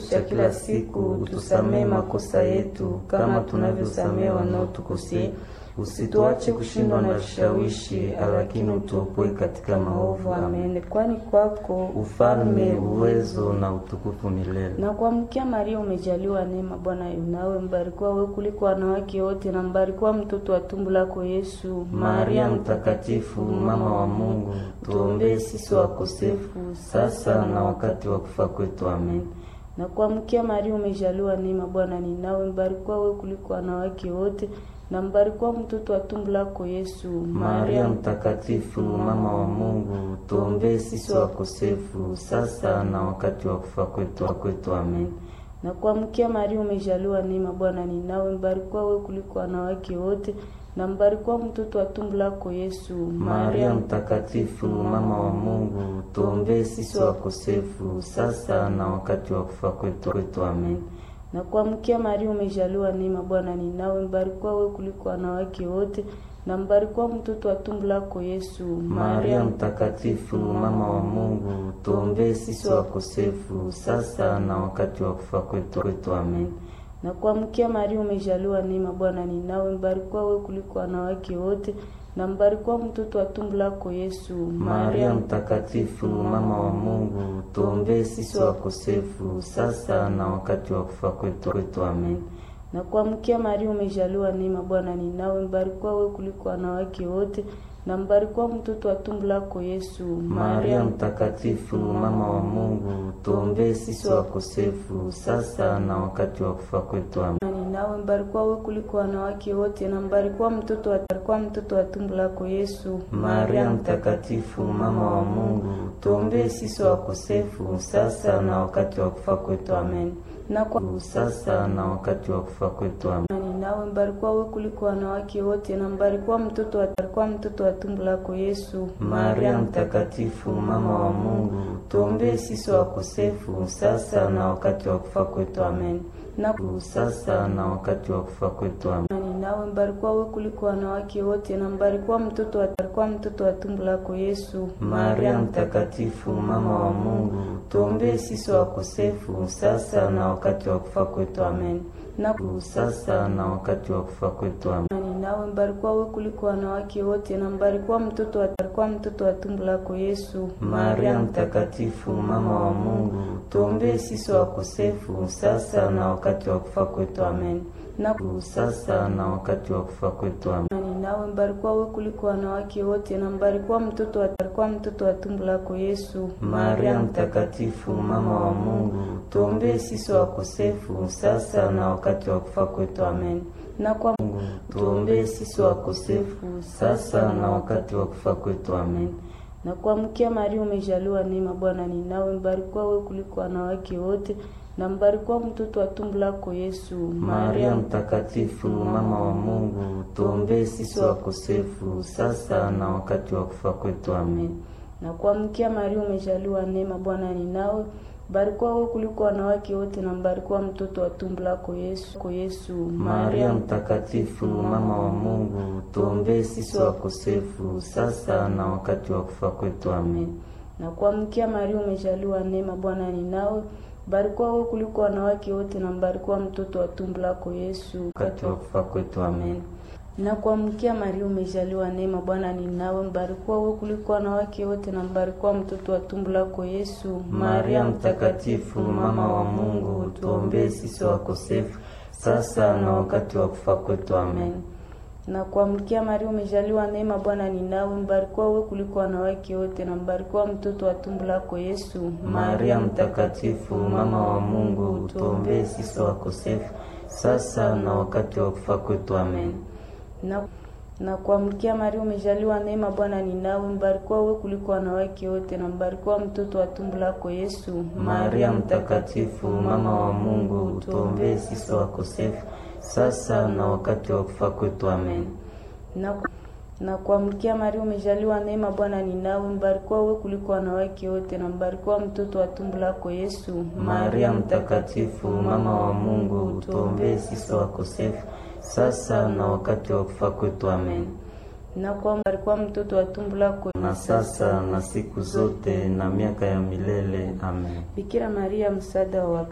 cha kila siku, utusamehe makosa yetu kama tunavyosamehe wanaotukosea, usituache kushindwa na vishawishi, lakini utuopoe katika maovu. Amen. Kwani kwako ufalme, uwezo na utukufu milele. Na kuamkia Maria, umejaliwa neema, Bwana yunawe, mbarikiwa wewe kuliko wanawake wote, na mbarikiwa mtoto wa tumbo lako Yesu. Maria mtakatifu, mama wa Mungu, tuombee sisi wakosefu sasa na wakati wa kufa kwetu. Amen. Na kuamkia Maria, umejaliwa neema, Bwana ni nawe, mbarikiwa wewe kuliko wanawake wote na mbarikiwa mtoto wa tumbo lako Yesu. Maria mtakatifu, mama wa Mungu, tuombee sisi wakosefu sasa na wakati wa kufa kwetu kwetu. Amen. Na kuamkia Maria, umejaliwa neema, Bwana ni nawe, mbarikiwa wewe kuliko wanawake wote na mbarikiwa mtoto wa tumbo lako Yesu. Maria mtakatifu, mama wa Mungu, tuombee sisi wakosefu sasa na wakati wa kufa kwetu kwetu. Amen. Na kuamkia Maria, umejaliwa neema, Bwana ni nawe, mbarikiwa wewe kuliko wanawake wote na mbarikiwa mtoto wa tumbo lako Yesu. Maria mtakatifu, mama wa Mungu, tuombee sisi wakosefu sasa na wakati wa kufa kwetu kwetu. Amen. Na kuamkia Maria, umejaliwa neema, Bwana ni nawe, mbarikiwa wewe kuliko wanawake wote na mbarikiwa mtoto wa tumbo lako Yesu. Maria mtakatifu, mama wa Mungu, tuombee sisi wakosefu sasa na wakati wa kufa kwetu kwetu. Amen. Na kuamkia Maria, umejaliwa neema, Bwana ni nawe, mbarikiwa wewe kuliko wanawake wote na mbarikiwa mtoto wa tumbo lako Yesu. Maria mtakatifu, mama wa Mungu, tuombee sisi wakosefu sasa na wakati wa kufa kwetu. Amen. Nawe mbarikiwa wewe kuliko wanawake wote na mbarikiwa mtoto wa mbarikiwa mtoto wa tumbo lako Yesu. Maria mtakatifu, mama wa Mungu, tuombee sisi wakosefu sasa na wakati wa kufa kwetu. Amen. Na kwa sasa na wakati wa kufa kwetu. Amen. Nawe mbarikiwa wewe kuliko wanawake wote na mbarikiwa mtoto wa mbarikiwa mtoto wa tumbo lako Yesu. Maria mtakatifu, mama wa Mungu, tuombee sisi wakosefu sasa na wakati wa kufa kwetu. Amen. Na sasa na wakati wa kufa kwetu. Amen. Nawe mbarikiwa wewe kuliko wanawake wote na mbarikiwa mtoto wa mbarikiwa mtoto wa tumbo lako Yesu. Maria mtakatifu, mama wa Mungu, tuombee sisi wakosefu sasa na wakati wa kufa kwetu. Amen. Na sasa na wakati wa kufa kwetu. Amen. Nawe mbarikiwa wewe kuliko wanawake wote na mbarikiwa mtoto wa mbarikiwa mtoto wa tumbo lako Yesu. Maria mtakatifu, mama wa Mungu, tuombee sisi wakosefu sasa na wakati wa kufa kwetu. Amen. Na sasa na wakati wa kufa kwetu. Amen. Nawe mbarikiwa wewe kuliko wanawake wote na mbarikiwa mtoto wa mbarikiwa mtoto wa tumbo lako Yesu. Maria mtakatifu, mama wa Mungu, tuombee sisi wakosefu sasa na wakati wa kufa kwetu. Amen. Na kwa Mungu, tuombee sisi wakosefu sasa na wakati wa kufa kwetu. Amen. Na kuamkia Maria, umejaliwa neema, Bwana ni nawe, mbarikiwa wewe kuliko wanawake wote na mbarikiwa mtoto wa tumbo lako Yesu. Maria mtakatifu, mama wa Mungu, tuombee sisi wakosefu sasa na wakati wa kufa kwetu. Amen. Na kuamkia Maria, umejaliwa neema, Bwana ni nawe, mbarikiwa wewe kuliko wanawake wote na mbarikiwa mtoto wa tumbo lako Yesu. Kwa Yesu. Maria mtakatifu, mama wa Mungu, tuombee sisi wakosefu sasa na wakati wa kufa kwetu. Amen. Na kuamkia Maria, umejaliwa neema, Bwana ni nawe Mbarikiwa wewe kuliko wanawake wote na mbarikiwa mtoto wa tumbo lako Yesu. Wakati wa kufa kwetu. Amen. Na kuamkia Maria, umejaliwa neema, Bwana ni nawe, mbarikiwa wewe kuliko wanawake wote na mbarikiwa mtoto wa tumbo lako Yesu. Maria mtakatifu, mama wa Mungu, tuombee sisi wakosefu sasa na wakati wa kufa kwetu. Amen. Na kuamkia Maria, umejaliwa neema, Bwana ni nawe, mbarikiwa wewe kuliko wanawake wote na mbarikiwa mtoto wa tumbo lako Yesu. Maria mtakatifu, mama wa Mungu, tuombee sisi wakosefu sasa na wakati wa kufa kwetu. Amen. Na na kuamkia Maria, umejaliwa neema, Bwana ni nawe, mbarikiwa wewe kuliko wanawake wote na mbarikiwa mtoto wa tumbo lako Yesu. Maria mtakatifu, mama wa Mungu, tuombee sisi wakosefu sasa na wakati wa kufa kwetu. Amen. Na na kuamkia Maria, umejaliwa neema, Bwana ni nawe, mbarikiwa wewe kuliko wanawake wote na mbarikiwa mtoto wa tumbo lako Yesu. Maria mtakatifu, mama wa Mungu, tuombee sisi wakosefu sasa na wakati wa kufa kwetu. Amen. Na kuamkia mtoto wa tumbo lako na sasa na siku zote na miaka ya milele. Amen. Bikira Maria, msaada wa